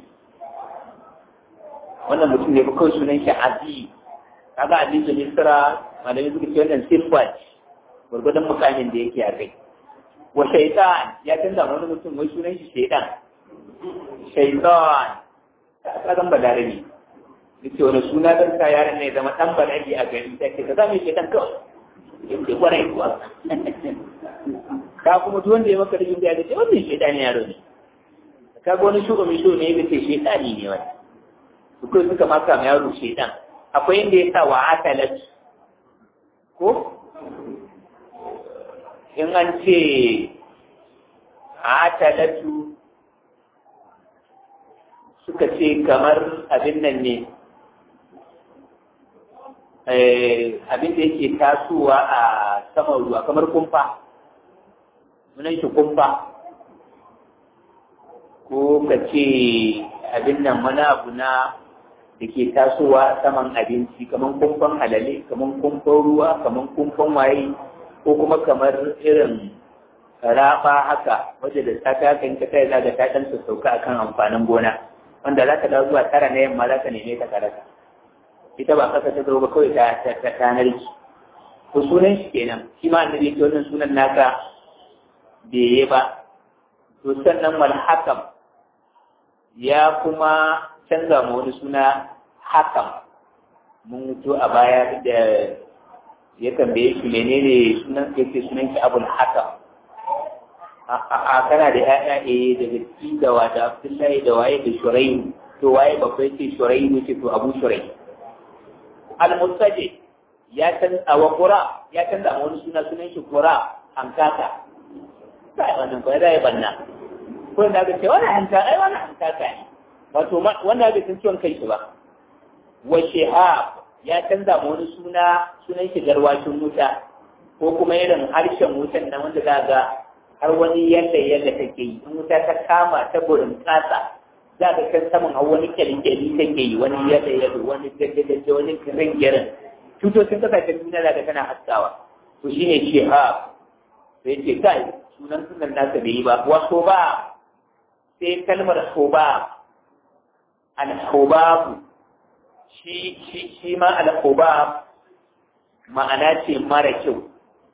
wannan mutum ne kawai sunan shi azi kaga azi da misra malami suka ce wannan sifat gurgudan mukamin da yake a kai wa shaitan ya canza wani mutum wai sunan shi shaitan shaitan ka zan balarabi yace wani suna dan ka yaron ne zama dan balarabi a gari ta ce ka zama shaitan kawai yake kwarai kuwa ka kuma duk wanda ya maka rikin da ya ce wannan shaitani yaro ne ka ga wani shugaban shi ne ya ce shaitani ne wani su kai suka maka ma yaro shaitan akwai inda ya sa wa atalat ko in an ce atalatu suka ce kamar abin nan ne abin da yake tasowa a saman ruwa kamar kumfa sunan shi kumfa ko ka ce abin nan wani abu na da ke tasowa a saman abinci kamar kumfan halale kamar kumfan ruwa kamar kumfan waye ko kuma kamar irin raba haka wadda da ta kan ka kai za ta ɗan sauka akan amfanin gona wanda za ka dawo zuwa tara na yamma za ka neme ta karata ita ba kasa ta zo ba kawai ta ta ta narki to sunan shi kenan shi ma annabi yake wannan sunan naka bai ba to sannan wal hakam ya kuma canza ma wani suna hakam mun mutu a baya da ya tambaye shi menene sunan yake sunan ki abul hakam a kana da ƴaƴa eh daga ciki da wata abdullahi da waye da shurayu to waye babbai ce shurayu ce to abu shurayu al-mustaji ya canza wa qura ya canza ma wani suna sunan shi qura an kaka sai wannan ko da ya banna ko da ga ce wannan an kaka ai wannan an kaka ne wato wanda bai san ciwon kai shi ba wa shihab ya canza ma wani suna sunan shi garwashin wuta ko kuma irin harshen wutan nan wanda za ga har wani yadda yadda take yi in wuta ta kama ta burin kasa za ka kan saman har wani kyalikyali take yi wani yadda yadda wani gaggadaje wani kirin girin tutocin kasashen duniya za ka tana haskawa to shine shihab sai ce kai sunan sunan nasa bai yi ba wato ba sai kalmar soba al-hubabu shi shi shi ma al-hubab ma'ana ce mara kyau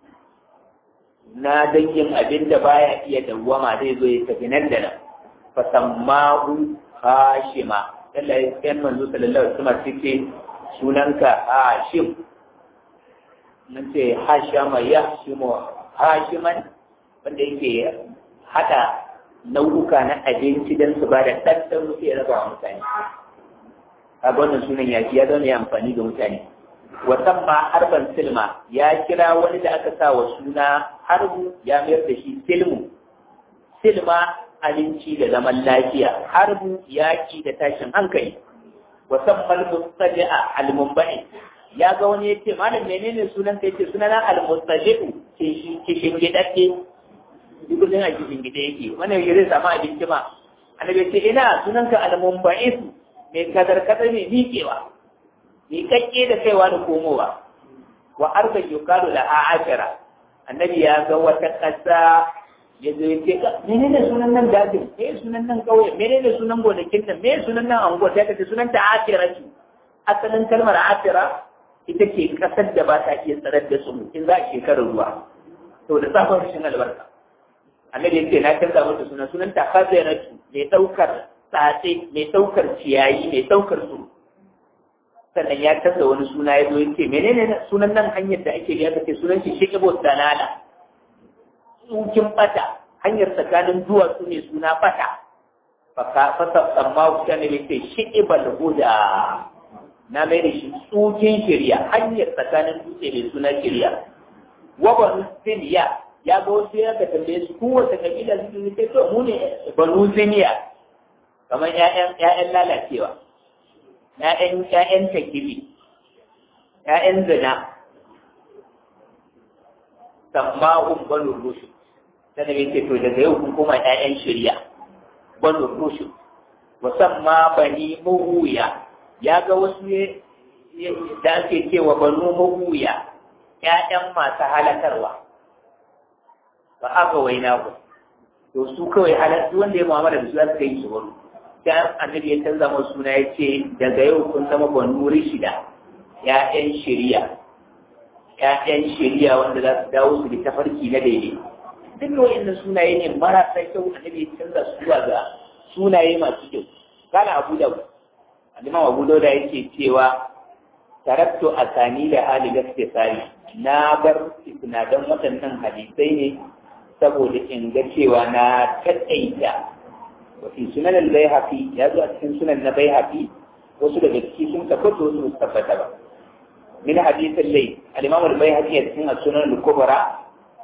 na dangin abin da baya iya dawwama zai zo ya tafi nan da nan fa sammahu hashima Allah ya san manzo sallallahu alaihi wasallam ce sunanka hashim nan ce hashama yahshimu hashiman wanda yake hada nau'uka na abinci don su ba da ɗanɗan mutu ya raba wa mutane a wannan sunan ya ya zama ya amfani ga mutane wasan ma harban silma ya kira wani da aka sa wa suna harbu ya mayar da shi silmu silma aminci da zaman lafiya harbu yaki da tashin hankali wasan malmustaji'a almumbai ya ga wani ya ce malam menene sunan ka yace sunana almustaji'u ke shi kishin gidadde duk kullum a kishin gida yake wannan yake zai samu abinci ma annabi ce ina sunanka almumbais mai kadar kadar mai miƙewa mai kakke da kaiwa da komowa wa arba yuqalu la a'ashara annabi ya ga wata ƙasa ya zo yake ka menene sunan nan dajin me sunan nan kauye menene sunan gonakin nan me sunan nan anguwa sai ka ce sunan ta ashiratu asalin kalmar ashira ita ce kasar da ba ta iya tsarar da su in za a shekarar ruwa to da tsafin rashin albarka annabi ya ce na canza mata sunan sunan ta khaziratu mai daukar tsatse mai daukar ciyayi mai daukar su sannan ya canza wani suna ya zo ya ce menene sunan nan hanyar da ake biya ce sunan shi shiqibo dalala tsukin bata hanyar tsakanin duwatsu ne suna bata faka fasa tsamma wuta ne mai ce shiqibal huda na mai da shi tsukin shirya hanyar tsakanin dutse mai suna shirya wa banu siniya ya ga wasu ya ka tambaye su kowace kabila su ne sai to mu ne banu siniya kamar ƴaƴan ƴaƴan lalacewa ƴaƴan ƴaƴan takibi ƴaƴan zina samma'un banu rushu sannan ya ce to daga yau kun koma ƴaƴan shirya banu rushu musamman bani muhuya ya ga wasu da ake cewa banu mahuya ‘ya'yan masu halakarwa ba aka waina ku to su kawai halattu wanda ya mu'amala da su za su kai su wani sai annabi ya canza masu suna ya ce daga yau kun zama banu rishida ‘ya'yan shirya ‘ya'yan shirya wanda za su dawo su da tafarki na daidai duk wa'annan sunaye ne marasa kyau annabi ya canza su zuwa ga sunaye masu kyau kana abu da Imam Abu Dauda yake cewa taraktu asani da hali gaskisari na bar isnadan waɗannan hadisai ne saboda in ga cewa na taƙaita wa fi sunan al-Baihaqi ya zo a cikin sunan na Baihaqi wasu daga ciki sun tabbata wasu su tabbata ba min hadisin lai al-Imam al-Baihaqi a cikin sunan al-Kubra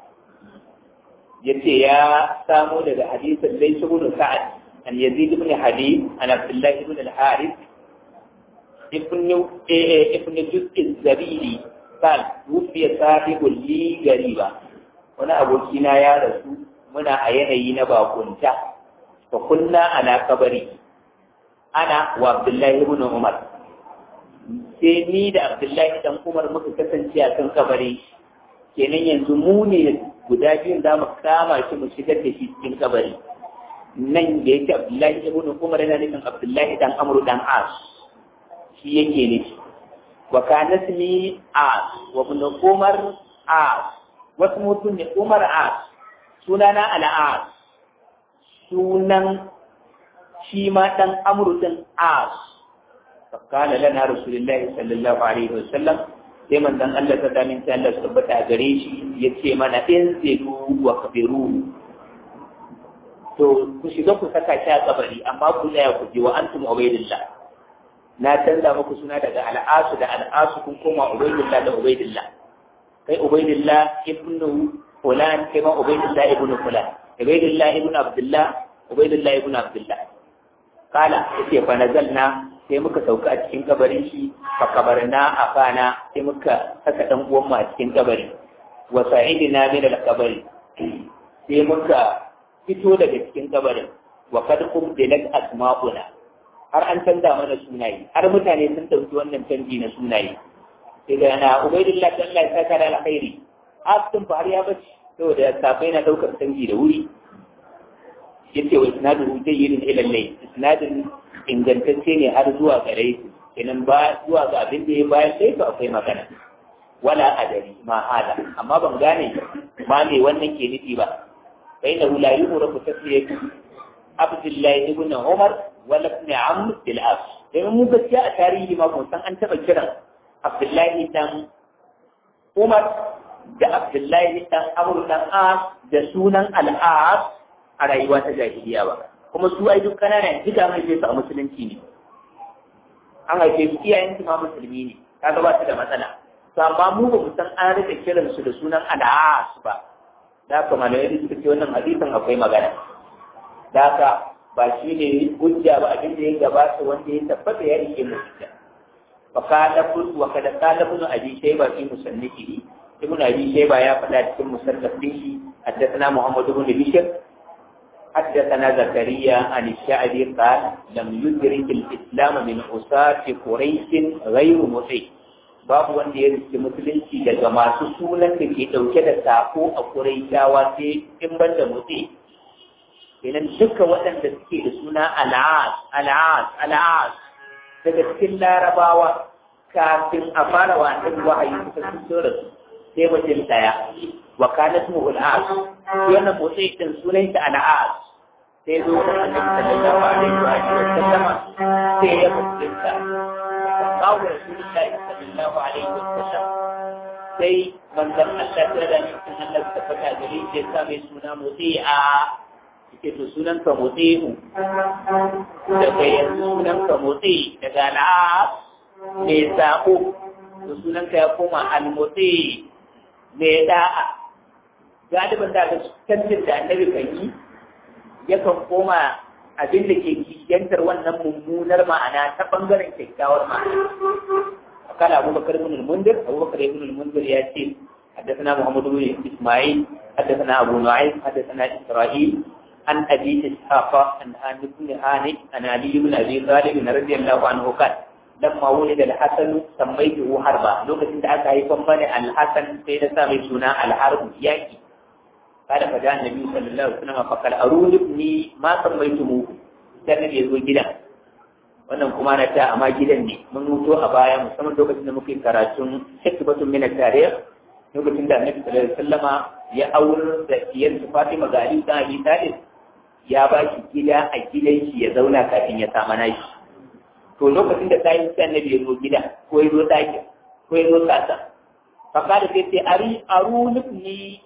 yace ya samo daga hadisin lai ibn Sa'ad an Yazid ibn Habib an Abdullah ibn al-Harith ابن ابن جزء الزبيدي قال توفي صاحب لي غريبا wani abokina ya rasu muna a yanayi na bakunta fa kunna ala kabari ana wa abdullahi ibn umar sai ni da abdullahi dan umar muka kasance a kan kabari kenan yanzu mu ne guda biyun za mu kama shi mu shigar da shi cikin kabari nan da yake abdullahi ibn umar yana nufin abdullahi dan amru dan as shi yake nufi wa kana ismi as wa ibn umar as wasu mutum ne umar as sunana al-as sunan shi ma dan amru din as فقال لنا رسول الله صلى الله عليه وسلم sai manzon Allah ta damin sai Allah tabbata gare shi ya ce mana in zidu wa kabiru to ku shiga ku saka shi a kabari amma ku tsaya ku ji wa antum ubaidillah na canza muku suna daga al'asu da al'asu kun koma ubaidillah da ubaidillah kai ubaidillah ibnu fulan kai ma ubaidillah ibnu fulan ubaidillah ibnu abdullah ubaidillah ibnu abdullah kala yace fa nazalna sai muka sauka a cikin kabarin shi fa kabarna afana sai muka saka dan uwan mu a cikin kabari wa sa'idina min al-qabri sai muka fito daga cikin kabarin wa kad qubdilat asma'una har an canza mana sunaye har mutane sun dauki wannan canji na sunaye sai da na ubaidillah ta Allah ya saka da alkhairi astin fa har ya bace saboda safai na daukar canji da wuri yace wa isnaduhu jayyidun ila al-layl isnadin ingantacce ne har zuwa gare su kenan ba zuwa ga abin da ya bayan sai to akwai magana wala adari ma hada amma ban gane ma me wannan ke nufi ba bai da la yuhrafu tasriyatu abdullahi ibn umar wala ibn amr bil as dan mu gaskiya a tarihi ma kun san an taba kiran abdullahi dan umar da abdullahi dan amr dan as da sunan al-as a rayuwa ta jahiliya ba kuma su ai duk kananan duka an haife su a musulunci ne an haife su iyayen su ma musulmi ne kaga ba su da matsala to amma mu ba mu san an rika kiran su da sunan al'as ba da haka malamai suka ce wannan hadisin akwai magana da haka ba shi ne hujja ba abin da ya gabata wanda ya tabbata ya rike mu hujja wa kada wa kada kada ibn abi shayba fi musannifihi ibn abi shayba ya faɗa cikin musannaf din shi حدثنا محمد بن بشر حدثنا زكريا عن الشعبي قال لم يدرك الإسلام من عصاة قريش غير مطيع babu wanda ya riske musulunci daga masu sunan da ke ɗauke da sako a Qurayshawa sai in ban da mutse kenan duka waɗanda suke da suna al'as al'as al'as daga cikin larabawa kafin a fara wa annabi wahayi suka fito da su sai mutum ɗaya wa kanat mu al'as wannan mutse din sunan shi al'as sai zo da annabi sallallahu alaihi wa sallama sai ya mutunta kawo rasulullahi sallallahu alaihi wa sallam sai manzon Allah ta da mutum Allah ta fata gare shi sa mai suna muti'a yake to sunan ka muti'u daga yanzu sunan ka muti daga al'as mai sako to sunan ka ya koma al-muti mai da'a galibin da ga tantin da annabi kan yi yakan koma abin da ke kishiyantar wannan mummunar ma'ana ta bangaren kyakkyawar ma'ana kala Abu Bakar ibn al-Mundir Abu Bakar ibn al-Mundir ya ce حدثنا محمد بن اسماعيل حدثنا ابو نعيم حدثنا اسرائيل عن ابي اسحاق عن هاني بن هاني عن علي بن ابي طالب رضي الله عنه قال لما ولد الحسن سميته حربا لوكتين da aka haifan bane al-Hasan sai na sa mai suna al-Harb yaki قال فجاء النبي صلى الله عليه وسلم فقال أروني ابني ما سميتموه sai annabi ya zo gidan wannan kuma na ta amma gidan ne mun mutu a baya musamman lokacin da muke karatun hikmatun min tarikh lokacin da annabi sallallahu alaihi wasallama ya aure da diyar Fatima ga Ali da Abi Talib ya ba shi gida a gidan shi ya zauna kafin ya samu nashi to lokacin da sai annabi ya zo gida ko ya zo ɗakin ko ya zo kasa fa kada sai sai ari arunibni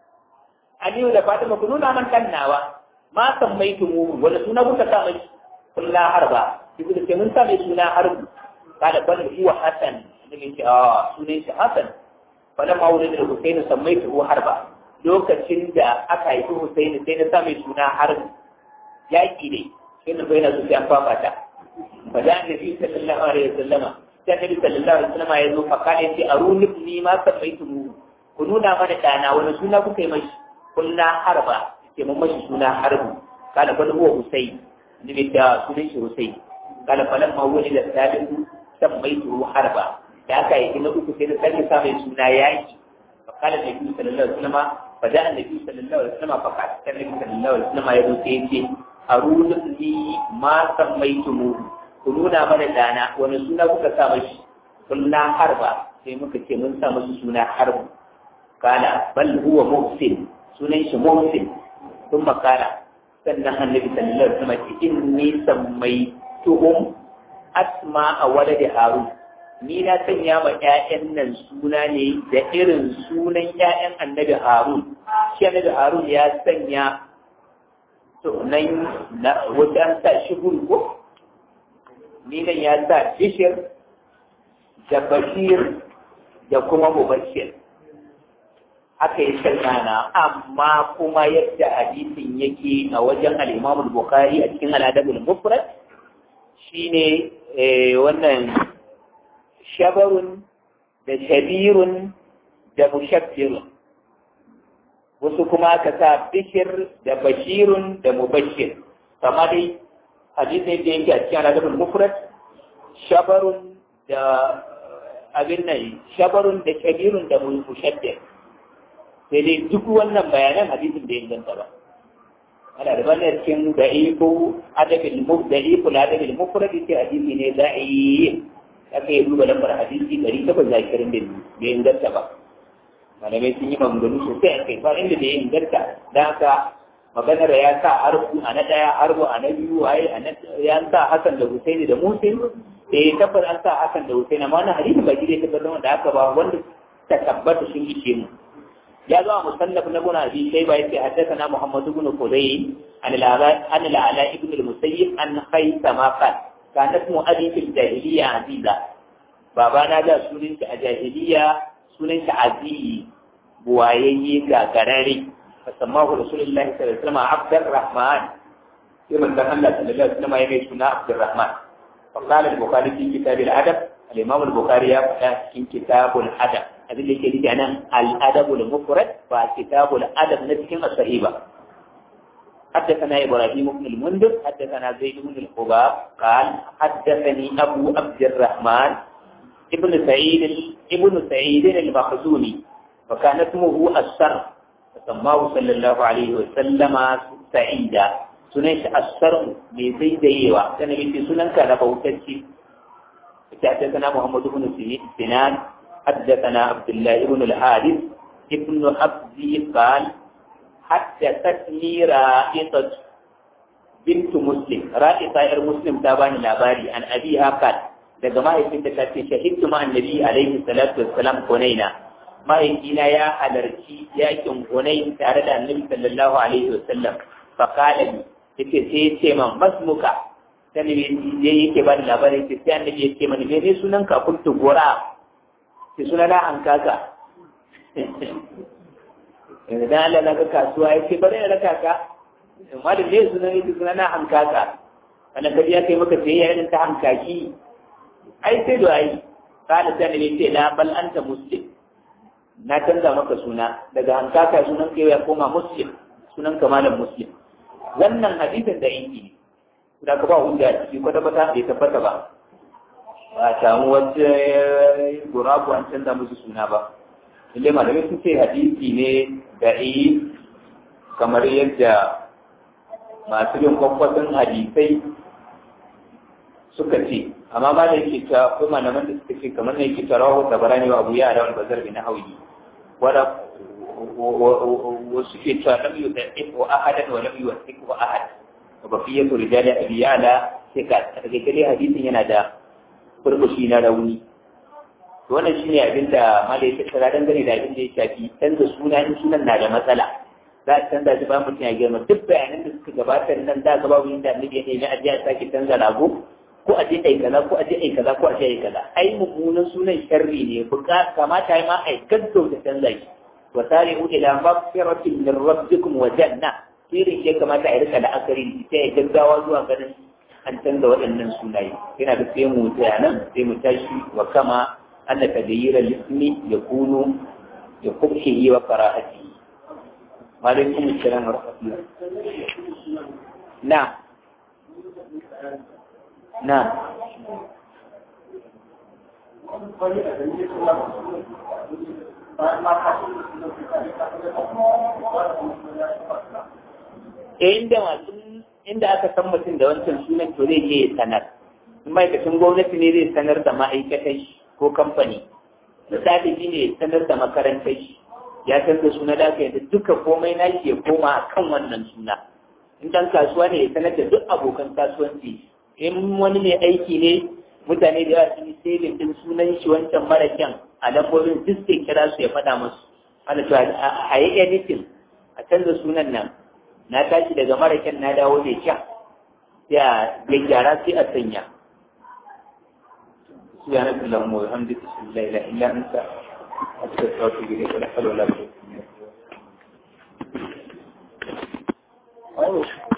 Aliyu da Fatima ku nuna man kan nawa ma san mai tumu wanda suna kuka sa mai kullu harba ibu da mun sa mai suna harbu kada bal huwa hasan da ke a sunan shi hasan bala ma wurin da Husaini san mai tumu harba lokacin da aka haifi Husaini sai na sa mai suna harbu yaki ne sai na bayyana su sai an fafata fa da annabi sallallahu alaihi wasallama sai annabi sallallahu alaihi wasallama ya zo fa kana yace aruni ni ma san mai tumu ku nuna mana dana wani suna kuka yi mashi kulla harba ke mun mashi suna harbu kala bal huwa husayn ni da sunan shi husayn kala falan ma wani da salihu sammaitu harba da aka yi na uku sai da sake sa mai suna yaki fa kala nabi sallallahu alaihi wasallam fa da annabi sallallahu alaihi wasallam fa kala nabi sallallahu alaihi wasallam ya zo sai ya ce aruni ma sammaitu mu ku nuna mana dana wani suna kuka sa mashi kulna harba sai muka ce mun sa musu suna harbu kala bal huwa muhsin sunan shi muhsin sun makara sannan annabi sallallahu alaihi wasallam ce inni sammaituhum asma a waladi harun ni na sanya ma ƴaƴan nan suna ne da irin sunan ƴaƴan annabi harun shi annabi harun ya sanya sunan na wajen sa shi ko ni nan ya sa bishir da bashir da kuma mubashir haka ya sallana amma kuma yadda hadisin yake a wajen al-Imam al-Bukhari a cikin al-Adab al-Mufrad shine wannan shabarun da shabirun da mushabbirun wasu kuma aka sa bishir da bashirun da mubashir kama dai hadisin da yake a cikin al-Adab al-Mufrad shabarun da abin nan shabarun da shabirun da mushabbir sai dai duk wannan bayanan hadisin da inganta ba ana da bayan cikin da'ifu adabil muf da'ifu adabil mufrad ce hadisi ne da'i aka yi duba lambar hadisi ɗari takwas da ashirin da bai inganta ba malamai sun yi maganganu sosai a kai ba inda da ya inganta don haka maganar ya sa harbu a na ɗaya harbu a na biyu waye a na ya sa hasan da husaini da musin da ya tabbar an sa hasan da husaini amma wannan hadisi ba shi ne tabbatar wanda aka ba wanda ta tabbata sun ishe mu ya zo a musannaf na guna bi sai ba yace haddathana Muhammad ibn Qudayy an al-Ala an al-Ala ibn al-Musayyib an Khaythama qal kanat mu'adhi fil jahiliya aziza baba na da sunan shi a jahiliya sunan shi azizi buwayayye ga garare fasammahu rasulullahi sallallahu alaihi wasallam Abdurrahman sai manzon Allah sallallahu alaihi wasallam ya mai suna Abdurrahman فقال البخاري في كتاب الأدب الإمام البخاري يقول في كتاب الأدب abin da yake nufi a nan al'adabul mufrad ba kitabul adab na cikin as-sahiba حدثنا إبراهيم بن المنذر حدثنا زيد بن الخباب قال حدثني أبو عبد الرحمن ابن سعيد ابن سعيد المخزومي وكان اسمه السر فسماه صلى الله عليه وسلم سعيدا سنيش السر بزيد يوا كان يجي سنن كان بوتشي حدثنا محمد بن سنان حدثنا عبد الله بن الحارث ابن عبدي قال حدثتني رائطة بنت مسلم رائطة غير مسلم تابعني لاباري عن أبيها قال daga mahaifinta ta ce shahidtu ma annabi alaihi salatu wassalam hunaina mahaifina ya halarci yakin hunain tare da annabi sallallahu alaihi wasallam fa qala li yace sai ya ce man masmuka sai ne yake bani labarin sai annabi ya ce mani me sunan ka kuntu gora sai suna na an kaka yanzu dan Allah na ga kasuwa ya ce bari na raka ka amma da ne suna ne suna na an kaka wannan kaji ya kai maka sai ya irin ta hankaki ai sai da ai kana sai ne ce la bal anta muslim na canza maka suna daga hankaka sunan kai ya koma muslim sunan ka malam muslim wannan hadisin da yake da ka ba hujja ciki kwata kwata bai tabbata ba ba a samu wata gurabu an canza musu suna ba inda malamai sun ce hadisi ne da yi kamar yadda masu yin kwakwasan hadisai suka ce amma ba da yake ta ko malaman da suka ce kamar ne yake tarawa da barani wa abu yara wal bazar bin hawi wala wasu ke cewa lam yudaif wa ahadan wa lam yuwasiq wa ahad wa baqiyatu rijali abi ya'la sai ka daga gare hadisin yana da furbushi na rauni wannan shine abin da malai ta tsara dangane da abin da ya shafi canza suna in sunan na da matsala za a canza shi ba mutum ya girma duk bayanan da suka gabata nan da gaba wurin da annabi ya nemi a je a sake canza rago ko a je ai kaza ko a je ai kaza ko a je ai kaza ai mummunan sunan sharri ne buka kamata ai ma ai gaggauta canza shi wa sari'u ila maghfiratin min rabbikum wa janna sirrin ya kamata a rika da akari sai ya gaggawa zuwa ganin an canza waɗannan sunaye yana da sai mu tsaya nan sai mu tashi wa kama anna taghayyira al-ismi yakunu ya kubhihi wa qara'ati wa alaikum assalam wa rahmatullah na na inda masu inda aka san mutum da wancan sunan to zai je ya sanar in ma'aikacin gwamnati ne zai sanar da ma'aikatai ko kamfani misali shi ne sanar da makarantar shi ya canza suna da aka yadda duka komai na shi ya koma a kan wannan suna in dan kasuwa ne ya sanar da duk abokan kasuwanci in wani mai aiki ne mutane da yawa sun yi saving din sunan shi wancan mara kyan a lambobin duk sai kira su ya faɗa musu ana cewa a yi editing a canza sunan nan na tashi daga mara kyan na dawo mai kyan ya gyara sai a sanya سبحانك اللهم وبحمدك اشهد ان لا اله الا انت استغفرك واتوب اليك ولا حول ولا قوه الا بالله